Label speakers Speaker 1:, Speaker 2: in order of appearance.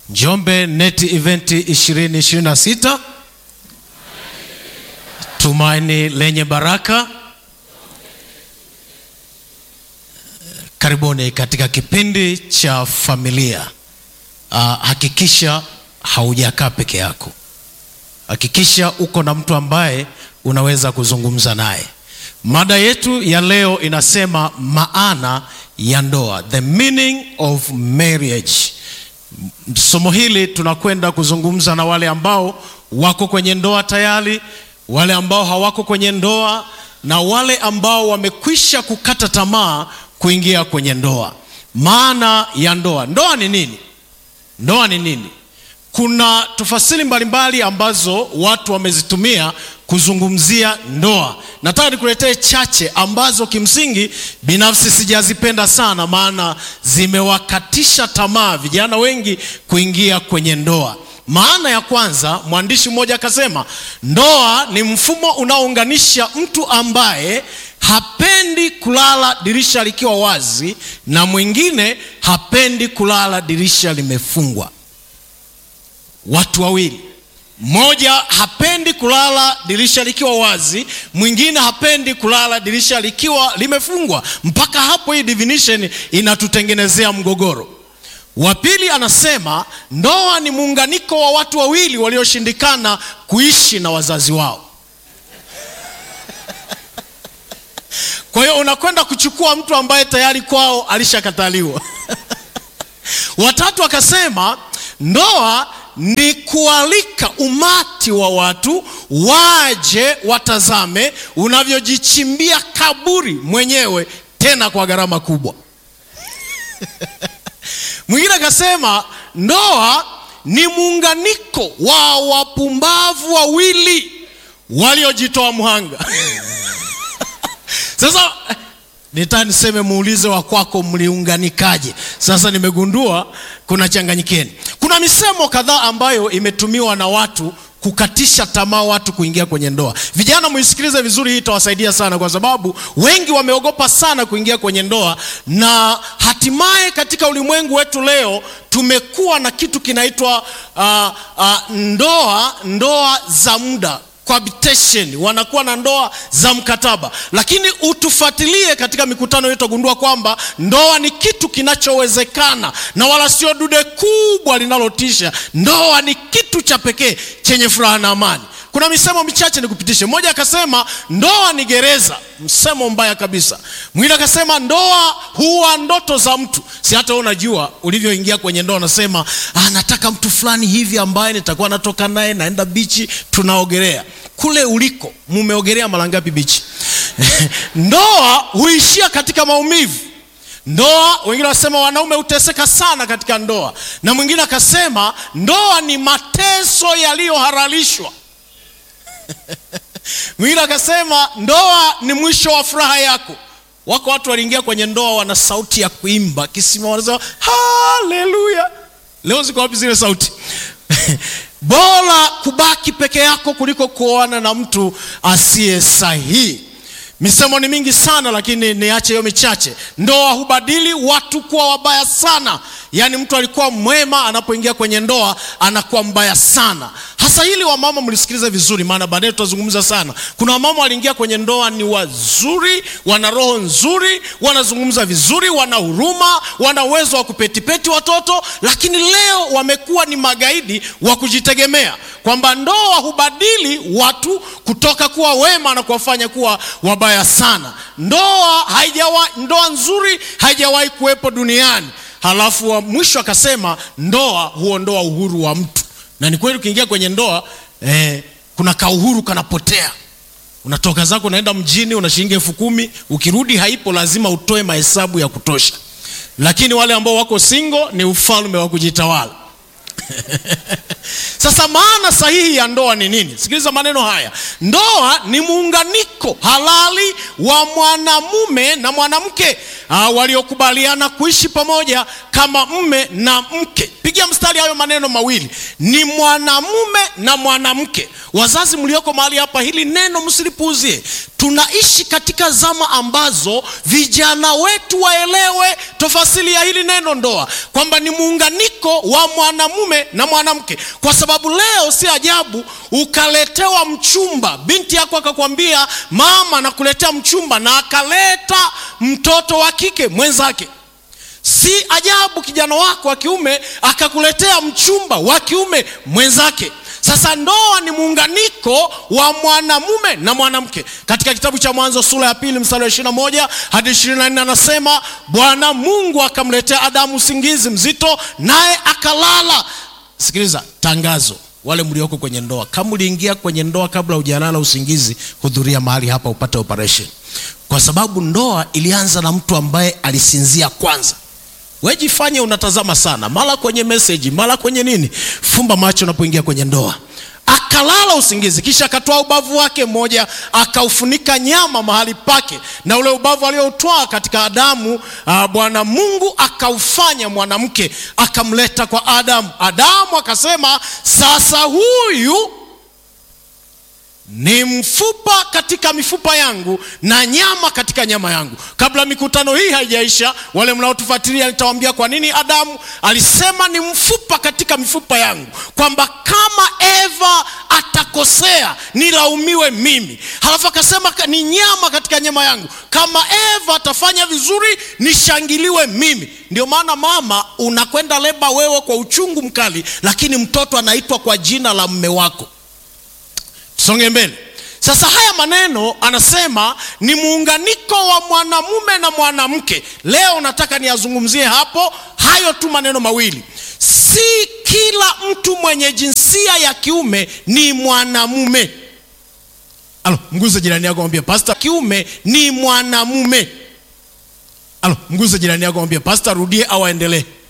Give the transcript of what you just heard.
Speaker 1: Njombe Net Event 2026 Tumaini lenye baraka. Karibuni katika kipindi cha familia. Uh, hakikisha haujakaa peke yako. Hakikisha uko na mtu ambaye unaweza kuzungumza naye. Mada yetu ya leo inasema maana ya ndoa, the meaning of marriage. Somo hili tunakwenda kuzungumza na wale ambao wako kwenye ndoa tayari, wale ambao hawako kwenye ndoa na wale ambao wamekwisha kukata tamaa kuingia kwenye ndoa. Maana ya ndoa, ndoa ni nini? Ndoa ni nini? Kuna tafasiri mbalimbali ambazo watu wamezitumia kuzungumzia ndoa. Nataka nikuletee chache ambazo kimsingi binafsi sijazipenda sana, maana zimewakatisha tamaa vijana wengi kuingia kwenye ndoa. Maana ya kwanza, mwandishi mmoja akasema, ndoa ni mfumo unaounganisha mtu ambaye hapendi kulala dirisha likiwa wazi na mwingine hapendi kulala dirisha limefungwa. Watu wawili, mmoja hapendi kulala dirisha likiwa wazi, mwingine hapendi kulala dirisha likiwa limefungwa. Mpaka hapo hii definition inatutengenezea mgogoro. Wa pili anasema ndoa ni muunganiko wa watu wawili walioshindikana kuishi na wazazi wao. Kwa hiyo unakwenda kuchukua mtu ambaye tayari kwao alishakataliwa. Watatu akasema ndoa ni kualika umati wa watu waje watazame unavyojichimbia kaburi mwenyewe, tena kwa gharama kubwa. Mwingine akasema ndoa ni muunganiko wa wapumbavu wawili waliojitoa mhanga. Sasa nitaka niseme muulize wa kwako mliunganikaje? Sasa nimegundua kuna changanyikeni. Kuna misemo kadhaa ambayo imetumiwa na watu kukatisha tamaa watu kuingia kwenye ndoa. Vijana muisikilize vizuri, hii itawasaidia sana, kwa sababu wengi wameogopa sana kuingia kwenye ndoa, na hatimaye katika ulimwengu wetu leo tumekuwa na kitu kinaitwa uh, uh, ndoa ndoa za muda cohabitation, wanakuwa na ndoa za mkataba. Lakini utufuatilie katika mikutano yetu, utagundua kwamba ndoa ni kitu kinachowezekana na wala sio dude kubwa linalotisha. Ndoa ni kitu cha pekee chenye furaha na amani. Kuna misemo michache nikupitishe. Mmoja akasema ndoa ni gereza, msemo mbaya kabisa. Mwingine akasema ndoa huwa ndoto za mtu. Si hata wewe unajua ulivyoingia kwenye ndoa, unasema ah, nataka mtu fulani hivi ambaye nitakuwa natoka naye, naenda bichi, tunaogelea. Kule uliko mumeogelea mara ngapi bichi? Ndoa huishia katika maumivu. Ndoa, wengine wasema wanaume huteseka sana katika ndoa, na mwingine akasema ndoa ni mateso yaliyohalalishwa. Mwingine akasema ndoa ni mwisho wa furaha yako. Wako watu waliingia kwenye ndoa wana sauti ya kuimba kisima, wanasema haleluya. Leo ziko wapi zile sauti? Bora kubaki peke yako kuliko kuoana na mtu asiye sahihi. Misemo ni mingi sana, lakini niache hiyo michache. Ndoa hubadili watu kuwa wabaya sana, yaani mtu alikuwa mwema, anapoingia kwenye ndoa anakuwa mbaya sana. Hasa hili wamama mlisikiliza vizuri, maana baadaye tutazungumza sana. Kuna wamama waliingia kwenye ndoa ni wazuri, wana roho nzuri, wanazungumza vizuri, wana huruma, wana uwezo wa kupetipeti watoto, lakini leo wamekuwa ni magaidi wa kujitegemea, kwamba ndoa hubadili watu kutoka kuwa wema na kuwafanya kuwa wabaya sana. Ndoa haijawa, ndoa nzuri haijawahi kuwepo duniani. Halafu wa mwisho akasema ndoa huondoa uhuru wa mtu na ni kweli ukiingia kwenye ndoa eh, kuna kauhuru kanapotea. Unatoka zako unaenda mjini, una shilingi elfu kumi ukirudi haipo, lazima utoe mahesabu ya kutosha. Lakini wale ambao wako single ni ufalme wa kujitawala. Sasa maana sahihi ya ndoa ni nini? Sikiliza maneno haya. Ndoa ni muunganiko halali wa mwanamume na mwanamke waliokubaliana kuishi pamoja kama mme na mke. Piga piga mstari hayo maneno mawili, ni mwanamume na mwanamke. Wazazi mlioko mahali hapa, hili neno msilipuuzie. Tunaishi katika zama ambazo vijana wetu waelewe tofasili ya hili neno ndoa, kwamba ni muunganiko wa mwanamume na mwanamke, kwa sababu leo si ajabu ukaletewa mchumba, binti yako akakwambia mama, nakuletea mchumba, na akaleta mtoto wa kike mwenzake. Si ajabu kijana wako wa kiume akakuletea mchumba wa kiume mwenzake. Sasa ndoa ni muunganiko wa mwanamume na mwanamke. Katika kitabu cha Mwanzo sura ya pili mstari wa 21 hadi 24 anasema, Bwana Mungu akamletea Adamu usingizi mzito, naye akalala. Sikiliza tangazo, wale mlioko kwenye ndoa, kama uliingia kwenye ndoa kabla hujalala usingizi, hudhuria mahali hapa upate operation, kwa sababu ndoa ilianza na mtu ambaye alisinzia kwanza. Wejifanye unatazama sana, mara kwenye meseji, mara kwenye nini. Fumba macho unapoingia kwenye ndoa. Akalala usingizi, kisha akatoa ubavu wake mmoja akaufunika nyama mahali pake, na ule ubavu alioutwaa katika Adamu, uh, Bwana Mungu akaufanya mwanamke, akamleta kwa Adamu. Adamu akasema, sasa huyu ni mfupa katika mifupa yangu na nyama katika nyama yangu. Kabla mikutano hii haijaisha, wale mnaotufuatilia, nitawaambia kwa nini Adamu alisema ni mfupa katika mifupa yangu, kwamba kama Eva atakosea nilaumiwe mimi. Halafu akasema ni nyama katika nyama yangu, kama Eva atafanya vizuri nishangiliwe mimi. Ndio maana mama, unakwenda leba wewe kwa uchungu mkali, lakini mtoto anaitwa kwa jina la mme wako. Songe mbele sasa. Haya maneno anasema ni muunganiko wa mwanamume na mwanamke. Leo nataka niyazungumzie hapo hayo tu maneno mawili. Si kila mtu mwenye jinsia ya kiume ni mwanamume. Alo, mguze jirani yako mwambie pasta, kiume ni mwanamume. Alo, mguze jirani yako mwambie pasta, rudie au aendelee.